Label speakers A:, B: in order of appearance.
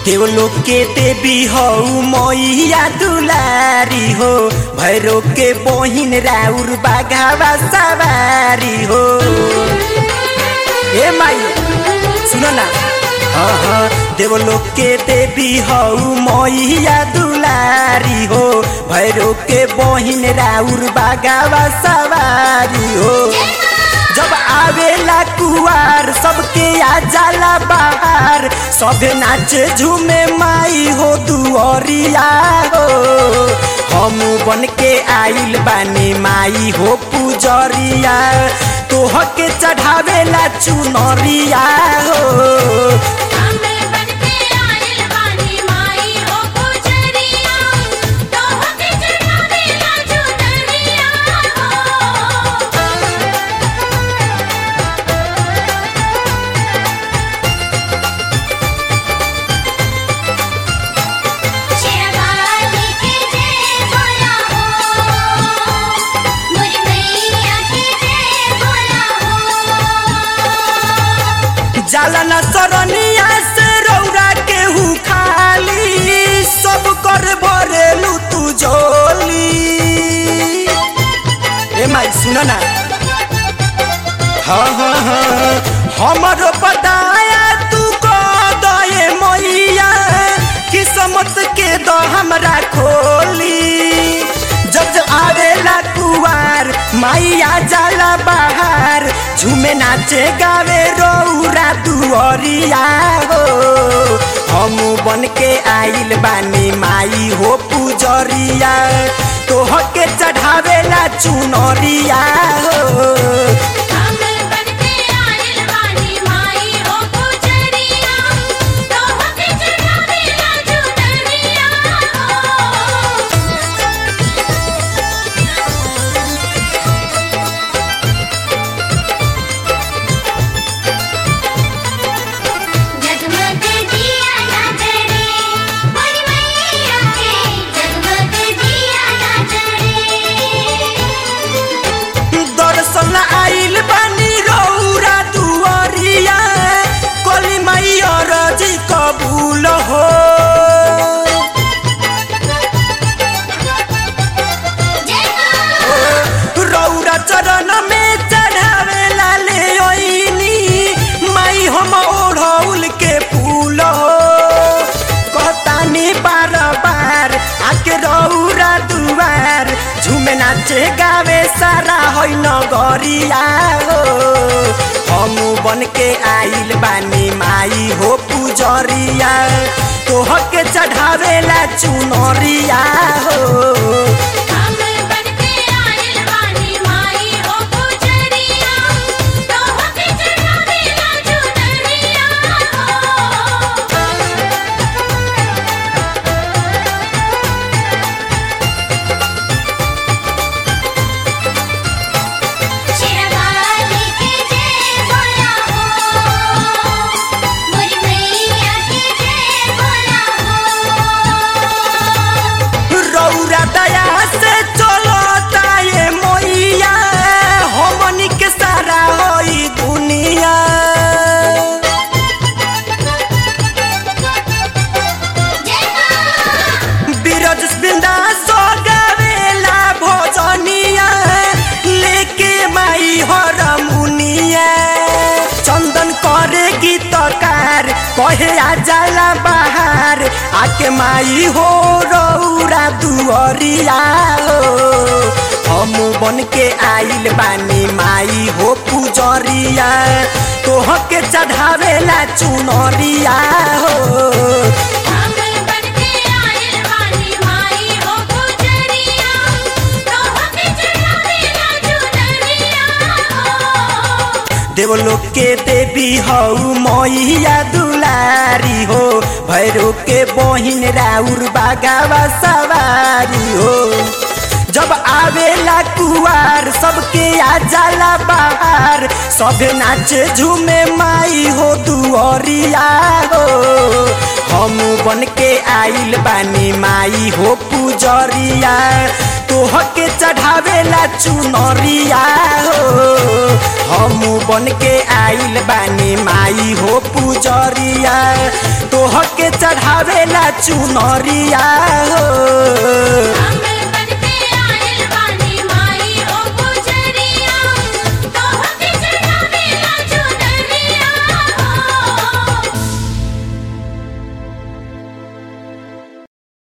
A: देवलोक के देवी हो मैया दुलारी हो भैरो के बहिन राउर बाघावा सवारी हो ए माई सुनो ना हाँ हाँ देवलोक के देवी हो मैया दुलारी हो भैरो के बहिन राउर बाघावा सवारी हो जब आवेला कुआर सबके आ जाला बाहर सबे नाचे झूमे माई हो दुअरिया हो हम बन के आइल बानी माई हो पुजरिया तोह के चढ़ावेला चुनरिया हो
B: हमें बनके आइल बानी माई हो पुजरिया तोह के चढ़ावेला चुनरिया हो शेरवाली की जय बोला हो मोरी मैया की जय बोला हो
A: जाला न सरनिया से रौरा के हु खाली सब कर भरेलू तू जोली ए माई सुन ना हाँ हाँ हाँ हमरो बताया तू को दए मैया किस्मत के दो हमरा खोली जब जब आवेला कुवार माइया जाला बाहर झूमे नाचे गावे रौरा दुअरिया हो हम बन के आइल बानी माई हो पुजरिया तोह के चढ़ावेला चुनरिया हो
B: हमें बनके आइल बानी माई हो पुजरिया तोह के चढ़ावेला चुनरिया हो जगमग दिया ना जरे मोरी मैया के जगमग दिया ना जरे
A: दर्शन आइल बानी रौरा दुअरिया कली माई अरजी कबूल हो रौरा चरण में चढ़ावेला ले ओइनी माई हम ओढ़ौल के फूल हो कहतानी बार बार आके रौरा दुआर झूमे नाचे गावे सारा है नगरिया हो हम बन के आइल बानी माई हो पुजरिया तोह के चढ़ावेला चुनरिया हो
B: हमें बनके आइल बानी माई हो पुजरिया तोह के चढ़ावेला चुनरिया हो शेरवाली की जय बोला हो मोरी मैया की जय बोला हो
A: रौरा दया से चलता ये मैया हमनी के सारा होई दुनिया बिरज बिंदा सो गावेला भोजनिया लेके माई हर मुनिया चंदन करे गीतकार कहे आ जाला बाहर आके माई हो रौरा दुअरिया हो हम बन के आइल बानी माई हो पुजरिया तोह के चढ़ावेला चुनरिया हो
B: हमें बनके आइल बानी माई हो पुजरिया तोह के चढ़ावेला चुनरिया हो
A: देवलोक के देवी हो मैया दुलारी हो भैरो के बहिन राउर बागावा सवारी हो जब आवेला कुआर सबके आ जाला बाहर सबे नाचे झूमे माई हो दुअरिया हो हम बन के आइल बानी माई हो पुजरिया तोह के चढ़ावेला चुनरिया हो हम बन के आइल बानी माई हो पुजरिया तोह के चढ़ावेला चुनरिया हो
B: हम